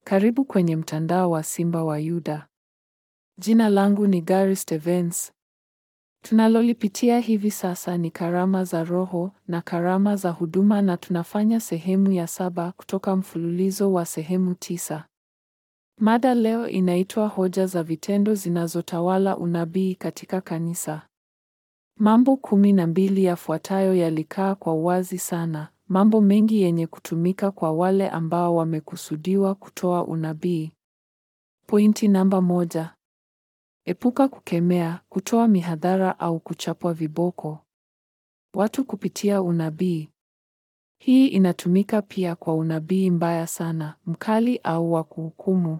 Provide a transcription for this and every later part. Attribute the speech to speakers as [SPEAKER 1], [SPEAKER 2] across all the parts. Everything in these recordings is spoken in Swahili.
[SPEAKER 1] Karibu kwenye mtandao wa Simba wa Yuda. Jina langu ni Gary Stevens. Tunalolipitia hivi sasa ni karama za Roho na karama za huduma na tunafanya sehemu ya saba kutoka mfululizo wa sehemu tisa. Mada leo inaitwa hoja za vitendo zinazotawala unabii katika kanisa. Mambo kumi na mbili yafuatayo yalikaa kwa uwazi sana, mambo mengi yenye kutumika kwa wale ambao wamekusudiwa kutoa unabii. Pointi namba moja. Epuka kukemea, kutoa mihadhara au kuchapwa viboko. Watu kupitia unabii. Hii inatumika pia kwa unabii mbaya sana, mkali au wa kuhukumu.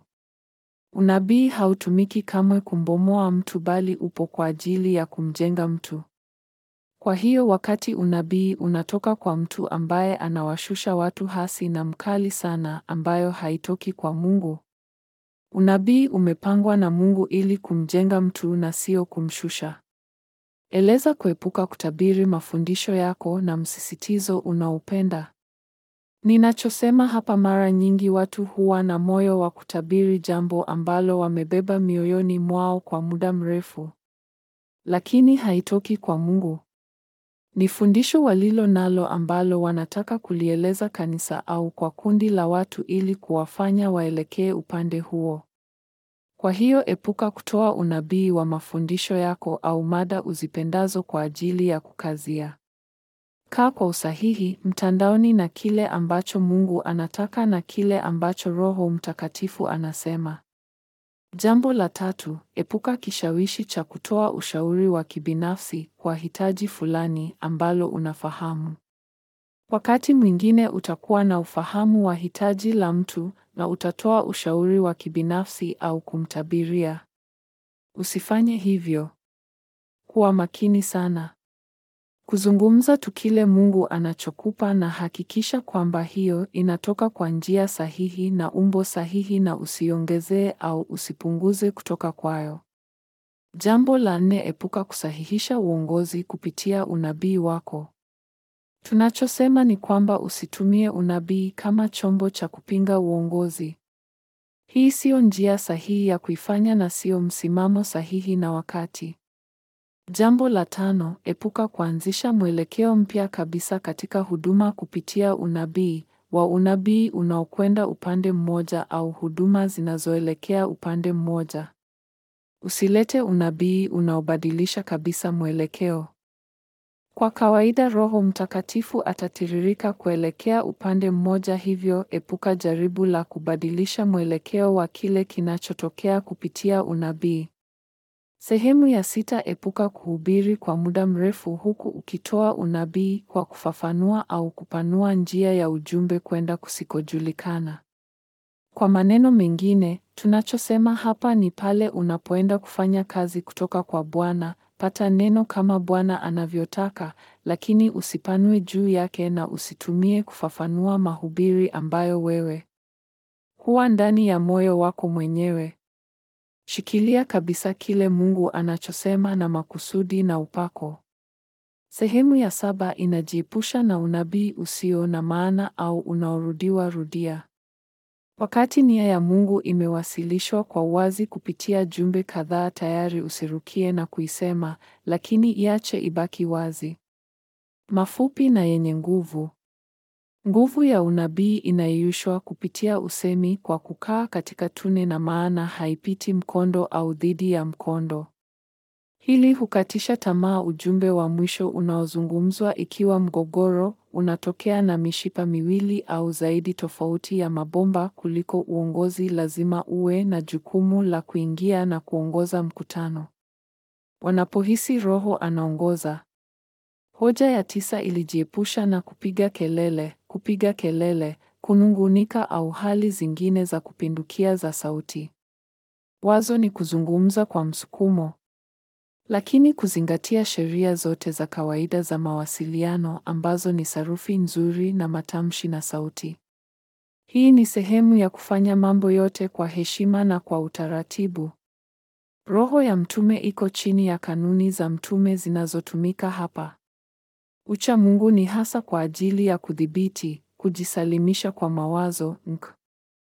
[SPEAKER 1] Unabii hautumiki kamwe kumbomoa mtu bali upo kwa ajili ya kumjenga mtu. Kwa hiyo wakati unabii unatoka kwa mtu ambaye anawashusha watu hasi na mkali sana ambayo haitoki kwa Mungu. Unabii umepangwa na Mungu ili kumjenga mtu na sio kumshusha. Eleza kuepuka kutabiri mafundisho yako na msisitizo unaopenda. Ninachosema hapa mara nyingi watu huwa na moyo wa kutabiri jambo ambalo wamebeba mioyoni mwao kwa muda mrefu. Lakini haitoki kwa Mungu. Ni fundisho walilo nalo ambalo wanataka kulieleza kanisa au kwa kundi la watu ili kuwafanya waelekee upande huo. Kwa hiyo epuka kutoa unabii wa mafundisho yako au mada uzipendazo kwa ajili ya kukazia. Kaa kwa usahihi mtandaoni na kile ambacho Mungu anataka na kile ambacho Roho Mtakatifu anasema. Jambo la tatu, epuka kishawishi cha kutoa ushauri wa kibinafsi kwa hitaji fulani ambalo unafahamu. Wakati mwingine utakuwa na ufahamu wa hitaji la mtu na utatoa ushauri wa kibinafsi au kumtabiria. Usifanye hivyo. Kuwa makini sana. Kuzungumza tu kile Mungu anachokupa na hakikisha kwamba hiyo inatoka kwa njia sahihi na umbo sahihi na usiongezee au usipunguze kutoka kwayo. Jambo la nne, epuka kusahihisha uongozi kupitia unabii wako. Tunachosema ni kwamba usitumie unabii kama chombo cha kupinga uongozi. Hii siyo njia sahihi ya kuifanya na siyo msimamo sahihi na wakati. Jambo la tano, epuka kuanzisha mwelekeo mpya kabisa katika huduma kupitia unabii wa unabii unaokwenda upande mmoja au huduma zinazoelekea upande mmoja. Usilete unabii unaobadilisha kabisa mwelekeo. Kwa kawaida Roho Mtakatifu atatiririka kuelekea upande mmoja, hivyo epuka jaribu la kubadilisha mwelekeo wa kile kinachotokea kupitia unabii. Sehemu ya sita, epuka kuhubiri kwa muda mrefu huku ukitoa unabii kwa kufafanua au kupanua njia ya ujumbe kwenda kusikojulikana. Kwa maneno mengine, tunachosema hapa ni pale unapoenda kufanya kazi kutoka kwa Bwana, pata neno kama Bwana anavyotaka, lakini usipanue juu yake na usitumie kufafanua mahubiri ambayo wewe huwa ndani ya moyo wako mwenyewe. Shikilia kabisa kile Mungu anachosema na makusudi na upako. Sehemu ya saba inajiepusha na unabii usio na maana au unaorudiwa rudia. Wakati nia ya Mungu imewasilishwa kwa uwazi kupitia jumbe kadhaa tayari usirukie na kuisema, lakini iache ibaki wazi. Mafupi na yenye nguvu. Nguvu ya unabii inayeyushwa kupitia usemi kwa kukaa katika tune na maana haipiti mkondo au dhidi ya mkondo. Hili hukatisha tamaa ujumbe wa mwisho unaozungumzwa ikiwa mgogoro unatokea na mishipa miwili au zaidi tofauti ya mabomba kuliko uongozi lazima uwe na jukumu la kuingia na kuongoza mkutano. Wanapohisi Roho anaongoza. Hoja ya tisa ilijiepusha na kupiga kelele, kupiga kelele, kunungunika au hali zingine za kupindukia za sauti. Wazo ni kuzungumza kwa msukumo, lakini kuzingatia sheria zote za kawaida za mawasiliano ambazo ni sarufi nzuri na matamshi na sauti. Hii ni sehemu ya kufanya mambo yote kwa heshima na kwa utaratibu. Roho ya mtume iko chini ya kanuni za mtume zinazotumika hapa. Ucha Mungu ni hasa kwa ajili ya kudhibiti, kujisalimisha kwa mawazo nk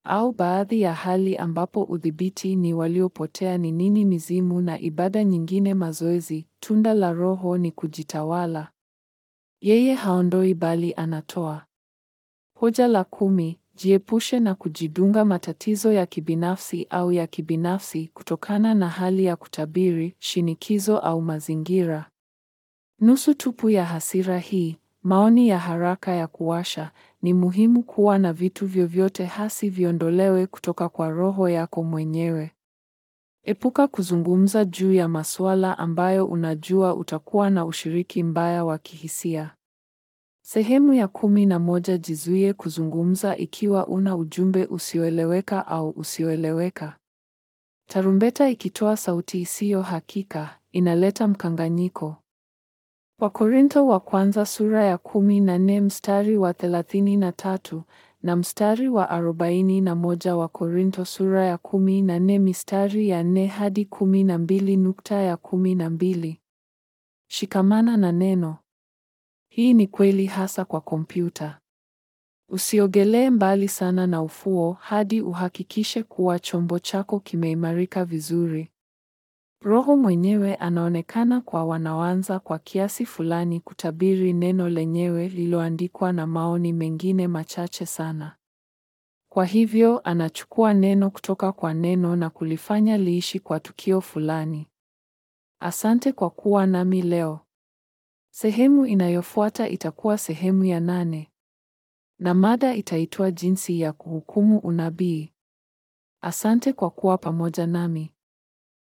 [SPEAKER 1] au baadhi ya hali ambapo udhibiti ni waliopotea ni nini mizimu na ibada nyingine mazoezi. Tunda la Roho ni kujitawala. Yeye haondoi bali anatoa. Hoja la kumi, jiepushe na kujidunga matatizo ya kibinafsi au ya kibinafsi kutokana na hali ya kutabiri, shinikizo au mazingira. Nusu tupu ya hasira hii, maoni ya haraka ya kuwasha, ni muhimu kuwa na vitu vyovyote hasi viondolewe kutoka kwa roho yako mwenyewe. Epuka kuzungumza juu ya masuala ambayo unajua utakuwa na ushiriki mbaya wa kihisia. Sehemu ya kumi na moja jizuie kuzungumza ikiwa una ujumbe usioeleweka au usioeleweka. Tarumbeta ikitoa sauti isiyo hakika, inaleta mkanganyiko. Wakorintho wa kwanza sura ya kumi na nne mstari wa thelathini na tatu na mstari wa arobaini na moja wa Korintho sura ya kumi na nne mistari ya nne hadi kumi na mbili nukta ya kumi na mbili. Shikamana na neno. Hii ni kweli hasa kwa kompyuta. Usiogelee mbali sana na ufuo hadi uhakikishe kuwa chombo chako kimeimarika vizuri. Roho mwenyewe anaonekana kwa wanaoanza kwa kiasi fulani kutabiri neno lenyewe lililoandikwa na maoni mengine machache sana. Kwa hivyo anachukua neno kutoka kwa neno na kulifanya liishi kwa tukio fulani. Asante kwa kuwa nami leo. Sehemu inayofuata itakuwa sehemu ya nane. Na mada itaitwa jinsi ya kuhukumu unabii. Asante kwa kuwa pamoja nami.